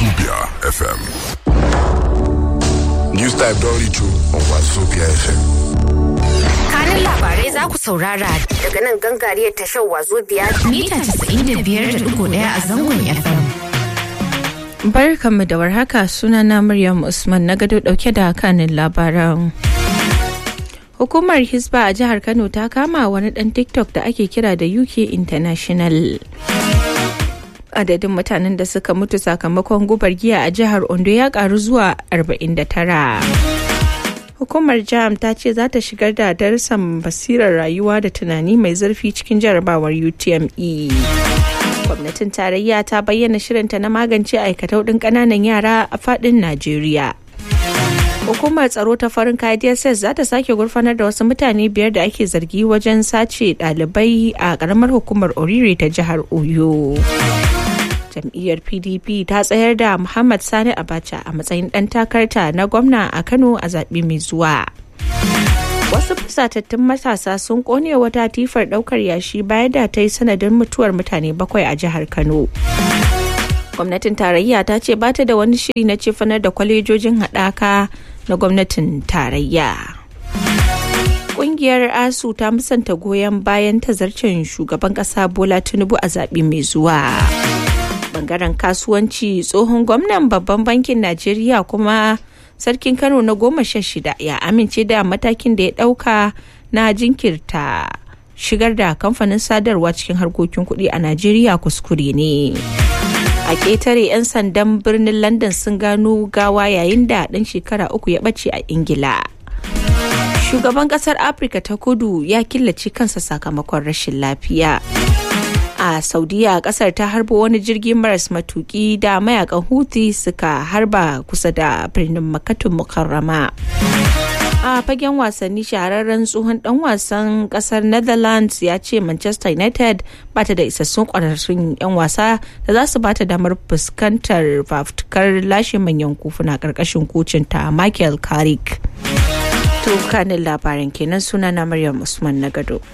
Wazubia FM. News Type don reach you on Wazubia FM. Kanin labarai za ku saurara daga nan gangariyar tashar Wazubia mita 95.1 a zangon FM. Barkanmu da warhaka sunana Maryam Usman na gado dauke da kanin labaran. Hukumar Hisba a jihar Kano ta kama wani dan TikTok da ake kira da UK International. Adadin mutanen da suka mutu sakamakon gubar giya a jihar Ondo ya karu zuwa 49. Hukumar JAM ta ce za ta shigar da darussan basirar rayuwa da tunani mai zurfi cikin jarabawar UTME. gwamnatin tarayya ta bayyana shirinta na magance aikatau ɗin ƙananan yara a faɗin najeriya hukumar tsaro ta farin kaya dss za ta sake gurfanar da wasu mutane biyar da ake zargi wajen sace ɗalibai a ƙaramar hukumar oriri ta jihar oyo jam'iyyar pdp ta tsayar da muhammad sani abacha a matsayin ɗan takarta na gwamna a kano a zaɓe mai zuwa wasu fusatattun matasa sun kone wata tifar daukar yashi bayan da ta yi sanadin mutuwar mutane bakwai a jihar kano gwamnatin tarayya ta ce bata da wani shiri na cefanar da kwalejojin haɗaka na gwamnatin tarayya Ƙungiyar asu ta musanta goyon bayan tazarcen shugaban ƙasa bola tinubu a zaɓe mai zuwa bangaren kasuwanci tsohon gwamnan babban bankin najeriya kuma sarkin kano na goma sha shida ya amince da matakin da ya dauka na jinkirta shigar da kamfanin sadarwa cikin harkokin kuɗi a najeriya kuskure ne a ƙetare 'yan sandan birnin london sun gano gawa yayin da ɗan shekara uku ya ɓace a ingila shugaban ƙasar afirka ta kudu ya killace kansa sakamakon rashin lafiya a saudiya kasar ta harbo wani jirgin maras matuki da mayakan huthi suka harba kusa da birnin makatun mukarrama a fagen wasanni shahararren tsohon dan wasan kasar netherlands ya ce manchester united bata da isassun kwararrun 'yan wasa da za su bata damar fuskantar fafutukar lashe manyan kufuna karkashin kocin ta michael carrick to kanin labarin kenan suna na maryam usman na gado